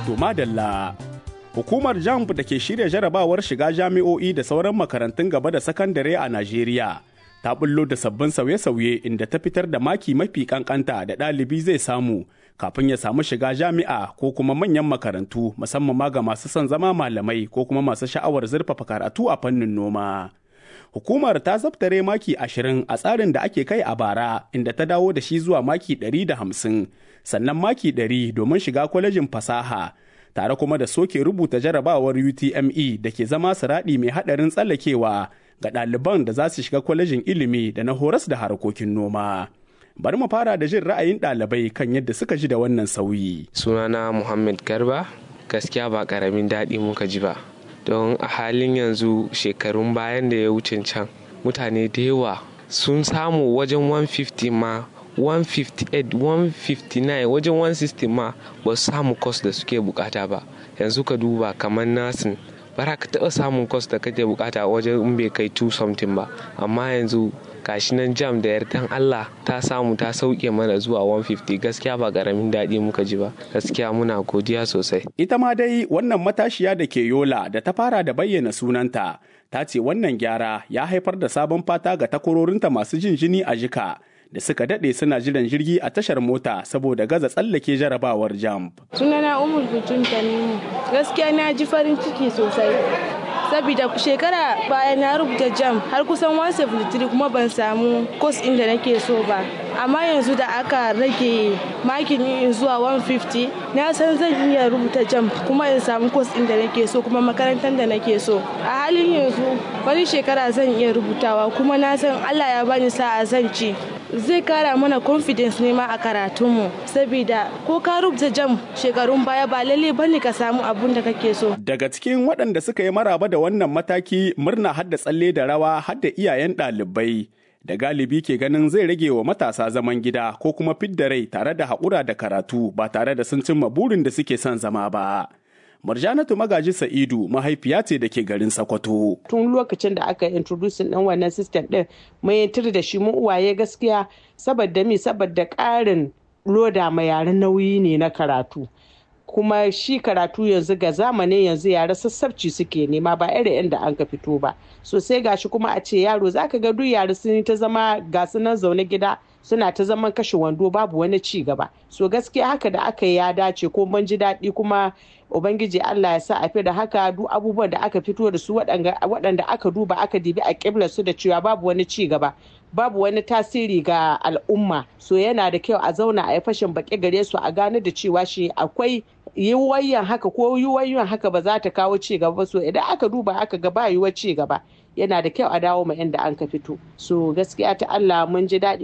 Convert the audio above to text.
To madalla. Hukumar JAMB da ke shirya jarabawar shiga jami'o'i da sauran makarantun gaba da sakandare a Najeriya ta bullo da sabbin sauye-sauye inda ta fitar da maki mafi kankanta da ɗalibi zai samu kafin ya samu shiga jami'a ko kuma manyan makarantu musamman ma ga masu son zama malamai ko kuma masu sha'awar zurfafa karatu a fannin noma. Hukumar ta zabtare maki ashirin a tsarin da ake kai a bara inda ta dawo da shi zuwa maki ɗari da hamsin sannan maki ɗari domin shiga kwalejin fasaha tare kuma da soke rubuta jarabawar UTME da ke zama siraɗi mai haɗarin tsallakewa ga ɗaliban da za su shiga kwalejin ilimi da na horas da harkokin noma. Bari mu fara da jin ra'ayin ɗalibai kan yadda suka ji da wannan sauyi. Sunana Muhammad Garba, gaskiya ba ƙaramin daɗi muka ji ba. Don a halin yanzu shekarun bayan da ya wuce can, mutane da yawa sun samu wajen 150 ma 158 159 wajen 160 ma ba su samu kos da suke bukata ba yanzu ka duba kamar nasin bara ka taɓa samun kos da kake bukata wajen in bai kai 2 something ba amma yanzu gashi nan jam da yardan Allah ta samu ta sauke mana zuwa 150 gaskiya ba karamin daɗi muka ji ba gaskiya muna godiya sosai ita ma dai wannan matashiya da ke yola da ta fara da bayyana sunanta ta ce wannan gyara ya haifar da sabon fata ga takwarorinta masu jin jini a jika da suka daɗe suna jiran jirgi a tashar mota saboda gaza tsallake jarabawar jamb. Sunana Umar Butun Tanimu. Gaskiya na ji farin ciki sosai. Sabida shekara baya na rubuta jam har kusan 173 kuma ban samu kos inda nake so ba. Amma yanzu da aka rage makin in zuwa 150 na san zan iya rubuta jam kuma in samu kos inda nake so kuma makarantar da nake so. A halin yanzu wani shekara zan iya rubutawa kuma na san Allah ya bani sa'a zan ci. zai kara mana confidence ne ma a karatunmu saboda ko ka rubuta jam shekarun baya ba lalle bane ka samu abun da kake so daga cikin waɗanda suka yi maraba da wannan mataki murna hadda tsalle da rawa hadda iyayen ɗalibai da galibi ke ganin zai rage wa matasa zaman gida ko kuma fidda rai tare da haƙura da karatu ba tare da sun cimma burin da suke son zama ba. Marjanatu Magaji Sa'idu mahaifiya ce da ke garin Sokoto. Tun lokacin da aka introducing ɗin wannan system ɗin mai yantar da shi mu uwaye gaskiya saboda mi saboda ƙarin loda ma yaren nauyi ne na karatu. kuma shi karatu yanzu ga zamanin yanzu yara sassabci suke nema ba irin inda an ka fito ba so sai gashi kuma a ce yaro zaka ga duk yara sun ta zama ga nan zaune gida suna ta zaman kashe wando babu wani ci gaba so gaskiya haka da aka yi ya dace ko mun ji daɗi kuma ubangiji Allah ya sa a fi da haka duk abubuwan da aka fito da su waɗanda aka duba aka dibi a ƙiblar su da cewa babu wani ci gaba babu wani tasiri ga al'umma so yana da kyau a zauna a yi fashin baƙi gare su a gane da cewa shi akwai yiwuwayyan haka ko yiwuwayyan haka ba za ta kawo ci gaba so idan aka duba aka ga ba yiwuwar ci gaba yana da kyau a dawo ma inda an ka fito so gaskiya ta Allah mun ji daɗi